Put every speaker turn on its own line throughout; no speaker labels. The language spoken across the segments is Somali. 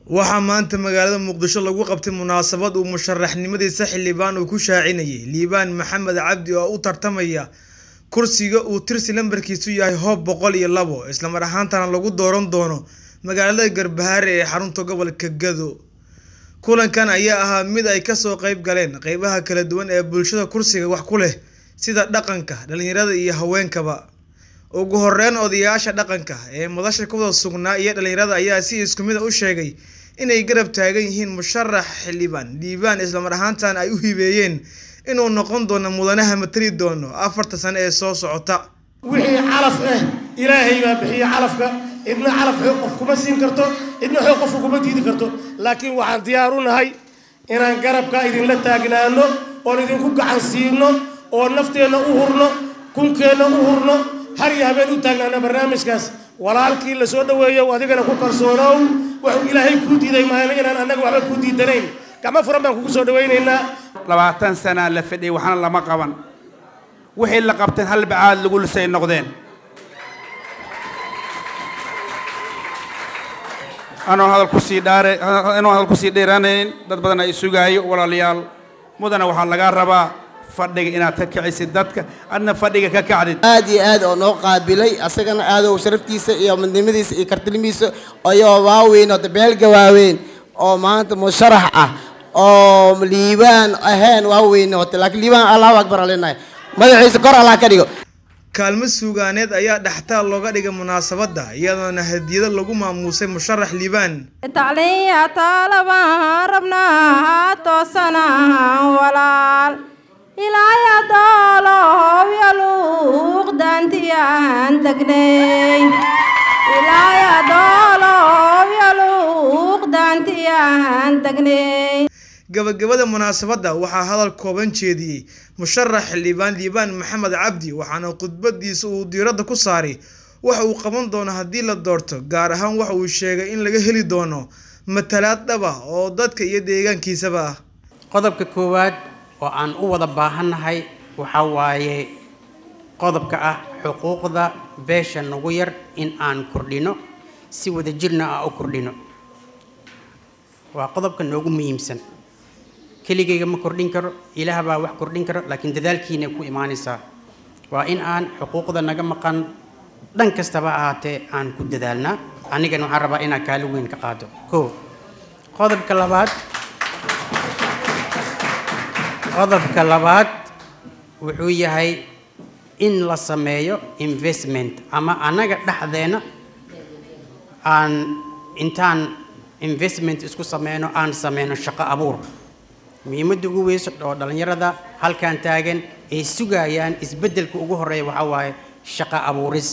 waxaa maanta magaalada muqdisho lagu qabtay munaasabad uu musharaxnimadiisa xildhibaan uu ku shaacinayay liibaan maxamed cabdi oo u tartamaya kursiga uu tirsi lambarkiisu yahay hoob boqol iyo labo islamar ahaantana lagu dooran doono magaalada garbahaare ee xarunta gobolka gado kulankan ayaa ahaa mid ay kasoo qeyb galeen qeybaha kala duwan ee bulshada kursiga wax ku leh sida dhaqanka dhalinyarada iyo haweenkaba ugu horeyn odayaasha dhaqanka ee madasha kuwada sugnaa iyo dhalinyarada ayaa si isku mid a u sheegay inay garab taagan yihiin musharax xildhibaan liibaan islamar ahaantana ay u hibeeyeen inuu noqon doono mudanaha matali doono afarta sano ee soo socota
wixii calaf ah ilaahay baa bixiya calafka cidna calaf xoog qof kuma siin karto cidna xoog qofka kuma diidi karto laakiin waxaan diyaar u nahay inaan garabka idinla taagnaano oon idinku gacan siino oo nafteenna u hurno kunkeenna u hurno har iyo habeen u taagnaana barnaamijkaas walaalkii la soo dhaweeyo adigana ku kalsoonow wuxuu ilaahay kuu diiday maana inaan annaga waxba kuu diidanayn gacmo furan baan kugu soo dhawaynaynaa
labaatan sanaa la fadhiyay waxna lama qaban wixii la qabteen hal bacaad lagu lisay noqdeen anoo hadal kusii dhaare anoo hadal kusii dheeraanayn dad badan ay sugaayo walaalayaal mudana waxaa lagaa rabaa fadhiga inaad ka kicisid dadka adna fadhiga ka kacdid
aad iyo aad oo noo qaabilay asagana aadow sharaftiisa iyo midnimadiisa iyo kartilimiisa ayoo waaweyn oo dabeelga waaweyn oo maanta musharax ah oo liibaan ahayn waaweyn oo laakiin liibaan allahu akbar alinahay madaxiisa kor allah ka dhigo
kaalmo suugaaneed ayaa dhextaal looga dhigay munaasabadda iyadoona hadiyado lagu maamuusay musharax liibaan
tacliya taalabaan rabnaa toosanahan walaal ilaaya doolow yaluuq daantiyaan degnay ilaaya doolow yaluuq daantiyaan degnay
gabagabada munaasabadda waxaa hadal kooban jeediyey musharax xildhibaan liibaan maxamed cabdi waxaana khudbadiisa uu diiradda ku saaray waxa uu qaban doono haddii la doorto gaar ahaan waxa uu sheegay in laga heli doono matalaad dhab ah oo dadka iyo deegaankiisaba ah
qodobka koowaad oo aan u wada baahannahay waxaa waaye qodobka ah xuquuqda beesha nagu yar in aan kordhino si wada jirna ah u kordhino waa qodobka noogu muhiimsan keligayga ma kordhin karo ilaah baa wax kordhin karo laakiin dadaalkiina ku imaanaysaa waa in aan xuquuqda naga maqan dhan kastaba ahaatee aan ku dadaalnaa anigana waxaan rabaa inaan kaalin weyn ka qaado ko qodobka labaad qodobka labaad wuxuu yahay in la sameeyo investment ama annaga dhexdeena aan intaan investment isku sameyno aan sameyno shaqo abuur muhiimadda ugu weyso oo dhallinyarada halkan taagan ay sugayaan isbeddelka ugu horreeya waxaa waaye shaqo abuuris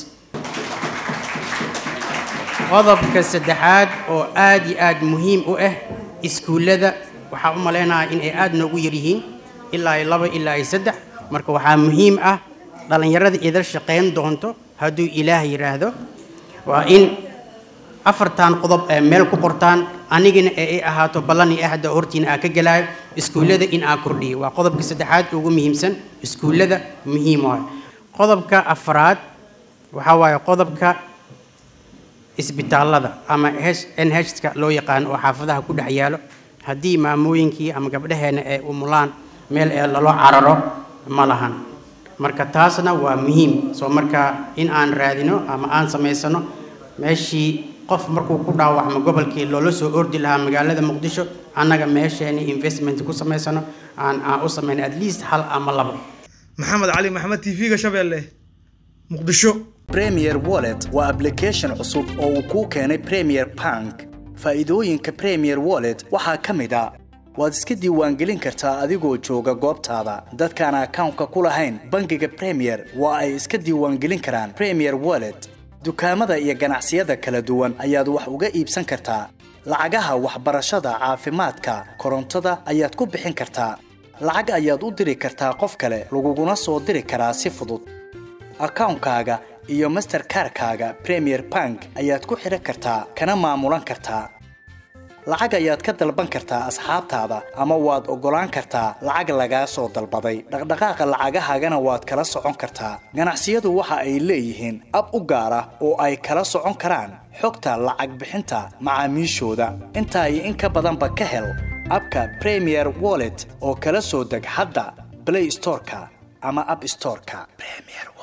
qodobka saddexaad oo aad iyo aad muhiim u ah iskuullada waxaa u malaynayaa in ay aad noogu yaryihiin ilaa iyo laba ilaa iyo saddex marka waxaa muhiim ah dhallinyarada idal shaqayn doonto hadduu ilaah yidhaahdo waa in afartan qodob ee meel ku qortaan anigana ee ay ahaato ballan iyo ahda hortiina aa ka gelaayo iskuullada in aa kordhiyo waa qodobka saddexaad ugu muhiimsan iskuullada muhiim waay qodobka afraad waxaa waaye qodobka isbitaallada ama n hka loo yaqaano oo xaafadaha ku dhex yaalo haddii maamooyinkii ama gabdhaheena ay umulaan meel ee lalo cararo ma lahan marka taasna waa muhiim soo marka in aan raadino ama aan samaysano meeshii qof markuu ku dhaawacmo gobolkii loola soo ordi lahaa magaalada muqdisho annaga meesheeni investment ku samaysano aan aan u samayno at least hal ama labo
maxamed cali maxamed t v-ga shabeelle muqdisho
premier wallet waa application cusub oo uu kuu keenay premier bank faa'iidooyinka premier wallet waxaa ka mid a waad iska diiwaangelin kartaa adigoo jooga goobtaada dadkaan akawnka ku lahayn bangiga premier waa ay iska diiwaangelin karaan premier wallet dukaamada iyo ganacsiyada kala duwan ayaad wax uga iibsan kartaa lacagaha waxbarashada caafimaadka korontada ayaad ku bixin kartaa lacag ayaad u diri kartaa qof kale laguguna soo diri karaa si fudud akawnkaaga iyo masterkarkaaga premier bank ayaad ku xidhan kartaa kana maamulan kartaa lacag ayaad ka dalban kartaa asxaabtaada ama waad oggolaan kartaa lacag lagaa soo dalbaday dhaqdhaqaaqa lacagahaagana waad kala socon kartaa ganacsiyadu waxa ay leeyihiin ab u gaar ah oo ay kala socon karaan xogta lacag bixinta macaamiishooda intaa iyo in ka badanba ka hel abka premier wallet oo kala soo deg hadda play storeka ama app storeka premier